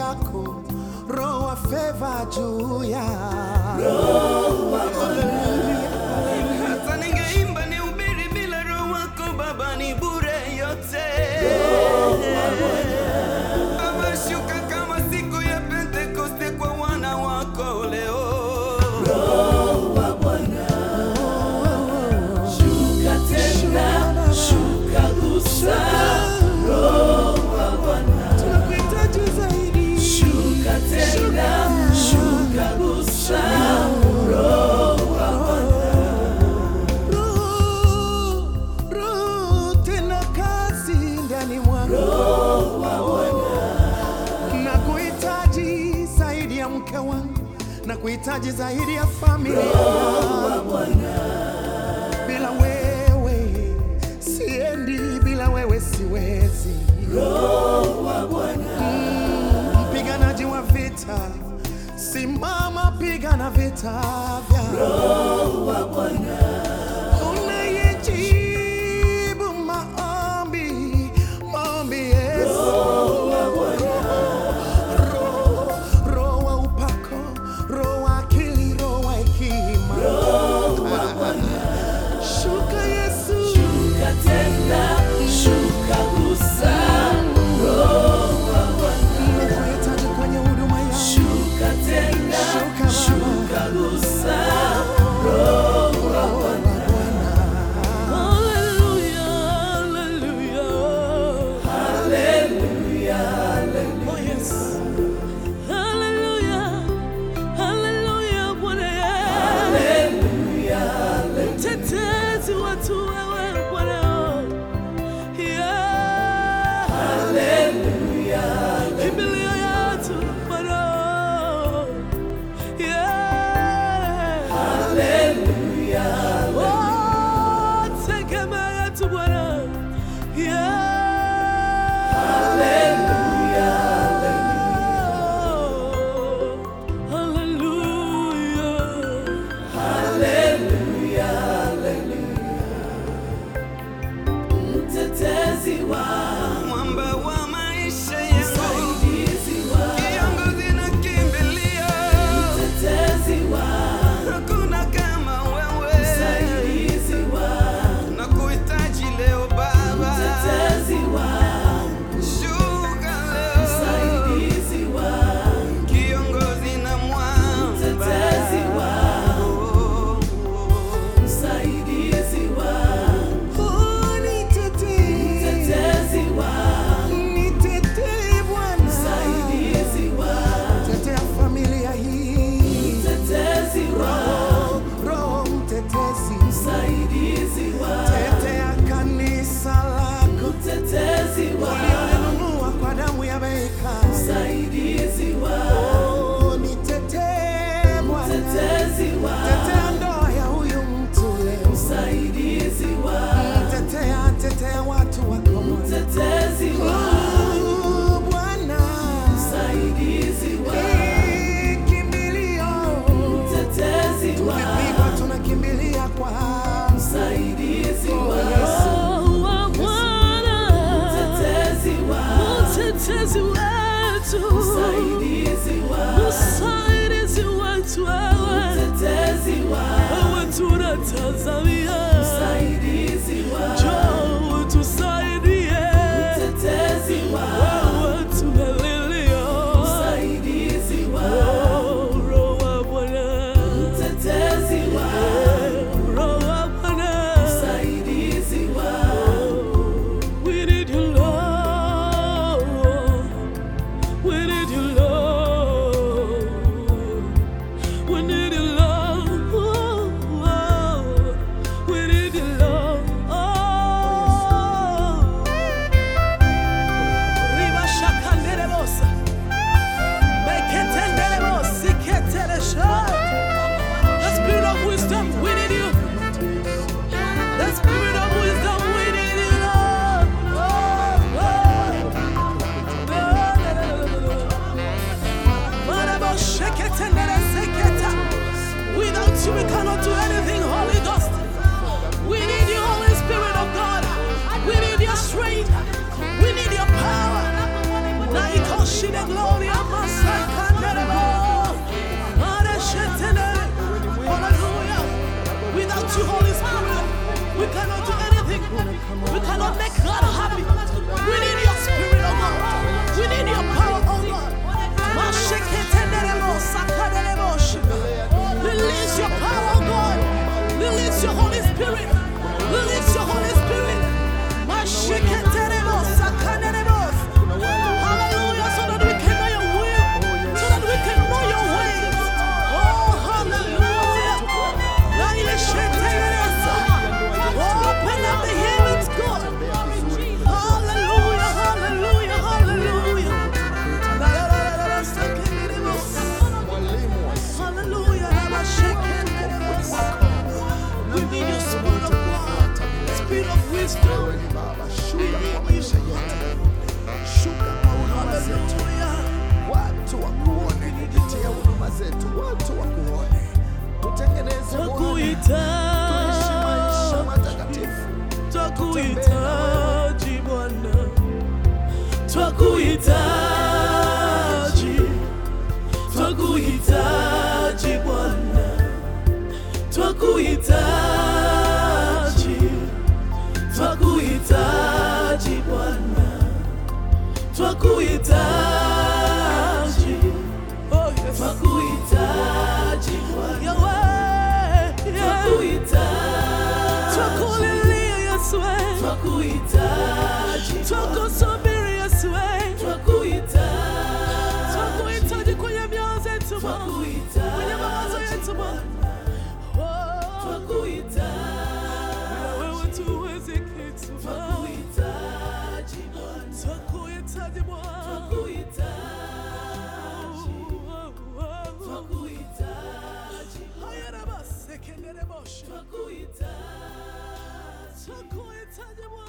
yako, roho wa feva juu ya Hata ningeimba nihubiri bila roho wako Baba ni bure yote. Baba shuka kama siku ya Pentekoste kwa wana wako leo. Shuka tena, shuka gusa, tunakuhitaji zaidi. shuka tena, shuka gusa, Roho, Roho, tena kazi ndani mwangu. Nakuhitaji zaidi ya mke wangu, nakuhitaji zaidi ya familia yangu. Bila wewe siendi, bila wewe siwezi. Mm, Mpiganaji wa vita, simama, pigana vita vya unayejibu maombi, maombi Yesu. Roho, roho wa upako, roho wa akili, roho wa hekima. Shuka Yesu, shuka tena, shuka gusa, nakuhitaji kwenye huduma yangu. shuka tena, Shuka Baba. shuka gusa. Mtetezi wetu wewe Bwana, yeah. Kimbilio yetu Bwana, yeah. Oh, tegemeo yetu Bwana, yeah. Hallelujah. Mtetezi wangu, Mwamba wa maisha yangu, msaidizi wangu, kiongozi na kimbilio. mtetezi wangu, Hakuna kama wewe. msaidizi wangu, Nakuhitaji leo Baba. mtetezi wangu, Shuka leo. msaidizi wangu, Kiongozi na mwamba. mtetezi wangu, Oh, oh. msaidizi wangu, oh, nitetee, mtetezi wangu, nitetee Bwana. msaidizi wangu, Tetea familia hii, mtetezi wangu, Roho mtetezi, msaidizi wangu, tetea kanisa lako mtetezi wangu, ulionunua kwa damu ya bei kali. msaidizi wangu, Oh, nitetee Bwana, mtetezi wangu, tetea ndoa ya huyu mtu leo, msaidizi wangu, tetea tetea watu wako Bwana. mtetezi wangu, Oh, Bwana, msaidizi wangu, Eh, kimbilio, mtetezi wangu, tukipigwa tunakimbilia kwa msaidizi wangu, Yesu. Oh, Bwana. mtetezi wangu, Mtetezi wetu, msaidizi wangu, msaidizi wetu wewe, mtetezi wangu, wewe tunatazamia, msaidizi wangu, njoo utusaidie, mtetezi wangu, wewe tumelilia, msaidizi wangu, Oh, Roho wa Bwana, mtetezi wangu, Roho wa Bwana, msaidizi wangu, we need you Lord, we need you Lord, we need you Lord, we need you Lord. Riba shakanderebosa, meketenderebosi keteresha. The spirit of wisdom, we need you. The spirit of wisdom, we need you, Lord. Oh, oh. No, no, no, no, no, no. Marabo sheketendere seketa. Without you, we cannot do anything, Holy Ghost. We need you, Holy Spirit of God. We need your strength. We need your power. Naikoshide gloria Lord, make God happy. We need your spirit, oh God. We need your power, oh God. Masheketenderebo, sakaderebo, shiba. Release your power, oh God. Release your Holy Spirit. Release your Holy Spirit. Masheketerebo, sakaderebo. Hallelujah, so that we can know your will, so that we can know your ways. Oh, hallelujah. Now you sheketerebo. Open up the heavens, God. Hallelujah, hallelujah, hallelujah. La, la, la, la, la, seketerebo. Hallelujah, la, sheketerebo. We need your spirit of God, spirit of wisdom. Shuka kwa maisha yetu, shuka kwa huduma zetu, Hallelujah. watu wakuone kupitia huduma zetu, watu wakuone, tutengeneze Bwana, tuishi maisha Twakuhitaji, matakatifu. twakuhitaji Bwana, twakuhitaji, twakuhitaji Bwana, twakuhitaji, twakuhitaji Bwana, twakuhitaji, oh yes, twakuhitaji Bwana, Yahweh, twakuhitaji, twakulilia Yesu, twakuhitaji, twakusubiri Yesu, twakuhitaji, twakuhitaji kwenye mioyo zetu, kwenye mawazo yetu Bwana, twakuhitaji, wewe tuweze kitu, twakuhitaji Bwana, twakuhitaji Bwana, twakuhitaji, haya na basi, kendele moshi, twakuhitaji, twakuhitaji Bwana.